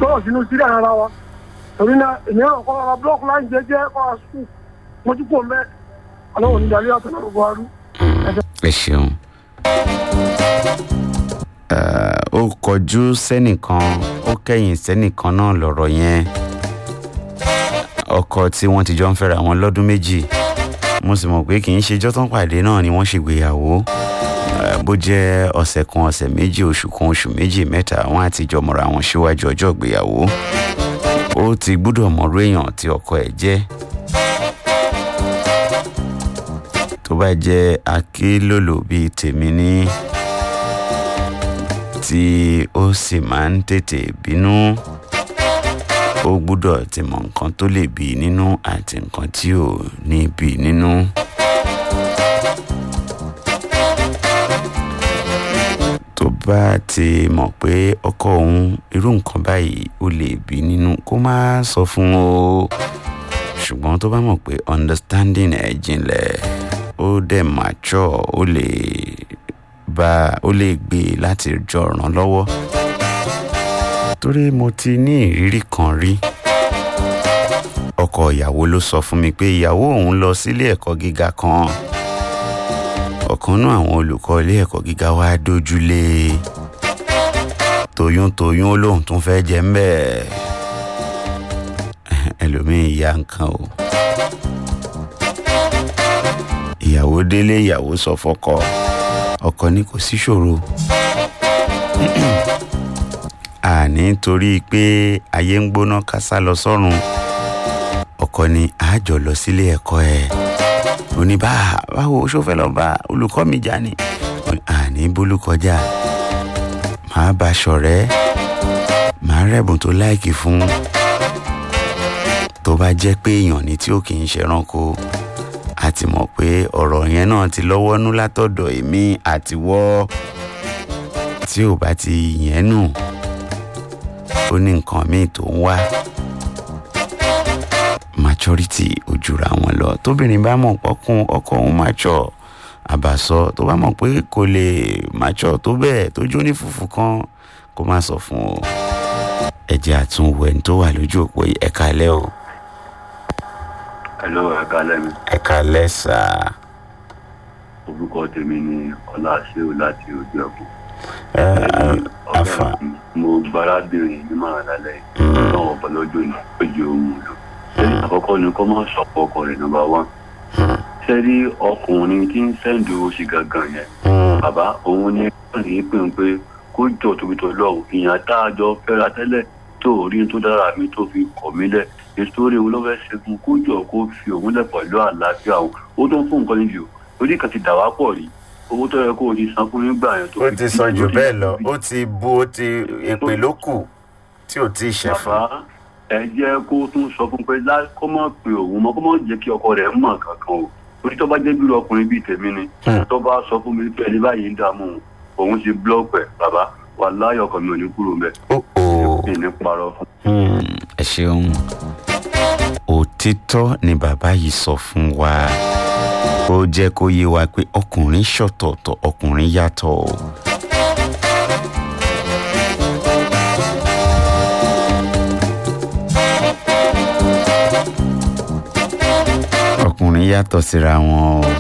gbọ́dọ̀ sínú sírí ara wa torí náà èmi náà kọ́ ara búlọ́ọ̀kù láì jẹ́jẹ́ kọ́ ara sùkúù mo ti kú ọmọ ẹ ọlọ́run onídàálẹ́ àtọ̀nà gbogbo arú. ẹ ṣeun Eh, ó kọjú sẹ́nìkan ó kẹ́yìn sẹ́nìkan náà lọ̀rọ̀ yẹn ọkọ tí wọ́n ti jọ ń fẹ́ra wọn lọ́dún méjì mo sì mọ̀ pé kì í ṣe jọ́tán pàdé náà ni wọ́n ṣègbéyàwó Eh, bó jẹ́ ọ̀sẹ̀ kan ọ̀sẹ̀ méjì oṣù kan oṣù méjì mẹ́ta wọ́n á ti jọ mọ̀ra wọn síwájú ọjọ́ ìgbéyàwó ó ti gbúdọ̀ mọ̀rú èèyàn tí ọkọ ẹ̀ jẹ́ tó bá jẹ́ akílòlò bíi tèmi ní tí ó sì máa ń tètè bínú ó gbúdọ̀ ti mọ nǹkan tó lè bí i nínú àti nǹkan tí ò ní bí i nínú. tó bá ti mọ̀ pé ọkọ òun irú nǹkan báyìí ó lè bí i nínú kó má sọ fún o ṣùgbọ́n tó bá mọ̀ pé understanding ẹ̀ jinlẹ̀ ó dẹ̀ mature ó lè bá ó lè gbé e láti jọ ràn lọ́wọ́ torí mo ti ní ìrírí kan rí ọkọ ìyàwó ló sọ fún mi pé ìyàwó òun lọ sílé ẹ̀kọ́ gíga kan ọ̀kan náà àwọn olùkọ́ ilé ẹ̀kọ́ gíga wá dójúlé toyúntoyún ó lóun tún fẹ́ jẹ ń bẹ́ẹ̀ ẹlòmíín ya nǹkan o ìyàwó délé ìyàwó sọ fọ́kọ ọkọ ní kò sí ṣòro àní torí pé ayé ń gbóná ká sá lọ sọ́run ọkọ ní àjọ lọ sílé ẹ̀kọ́ ẹ̀ òní bá báwo ṣó fẹ́ lọ bá olùkọ́ mi jà ní àní bólú kọjá màá bá ṣọ̀rẹ́ màá rẹ̀bùn tó láìkì fún tó bá jẹ́ pé èèyàn ni tí ó kì í ṣẹranko a ti mọ̀ pé ọ̀rọ̀ yẹn náà ti lọ́wọ́ nú látọ̀dọ̀ èmi àtiwọ́ tí ò bá ti yẹn nù ó ní nǹkan míì tó ń wá maturity ojúra wọn lọ tóbìnrin bá mọ̀ pọ́kún ọkọ òun mature àbàsọ tó bá mọ̀ pé kò lè mature tó bẹ́ẹ̀ tó jó ní fùfú kan kó má sọ fún o ẹ̀jẹ̀ àtúnwò ẹni tó wà lójú òpó yìí ẹ̀ka alẹ́ o Hello, ẹ kálẹ́ mi. ẹ̀ka alẹ́ sáà. Orúkọ tèmi ni Ọláṣẹ́ò láti ojú ẹ̀kọ́. afa Mo gbáradìrín ní màá lálẹ́ yìí. Náà ọ̀pọ̀ lọ́jọ́ ní ojú ohun lò. Ṣẹ́ni àkọ́kọ́ ni kọ́ máa sọ̀pọ̀ ọkọ rẹ̀ nọ́mbà wán. Ṣẹ́ni ọkùnrin tí ń sẹ́ǹdì owó sí gangan yẹn. Bàbá òun ni wọ́n ní pé pé kó jọ tóbi tó lọ́wọ́. Ìyàn tá a jọ fẹ́ra tẹ́lẹ̀ tó rí tó dára mi tó fi kọ̀ mí lẹ̀ nítorí òun ló fẹ́ ṣe fún kó jọ kó fi òun lẹ̀ pẹ̀lú àlàáfíà òun ó tó ń fún nǹkan níbi o orí kan ti dà wá pọ̀ rí owó tó yẹ kó o ti san fún nígbà yẹn tó ó fi ti bí sọ jù lórí bẹ́ẹ̀ lọ ibi. ó ti bu ó ti èpè ló kù tí ò tí ì ṣe fún bàbá ẹ jẹ́ kó tún sọ fún pé lá kó má pe òun mọ́ kó má jẹ́ kí ọkọ rẹ̀ mọ̀ kankan o orí tó bá jẹ́ bí ọkùnrin bíi tèmi ni Hmm. tó bá sọ fún mi pé ẹni báyìí ń dààmú òun òun ti blọọkì ẹ bàbá wà láyọ̀ ọkọ mi ò ní kúrò mbẹ ó ó mi ní parọ́ fún Hmm, ẹ ṣeun òtítọ́ ni bàbá yìí sọ fún wa ó jẹ́ kó yé wa pé ọkùnrin ṣọ̀tọ̀ọ̀tọ̀ ọkùnrin yàtọ̀ o. ọkùnrin yàtọ̀ síra wọn o.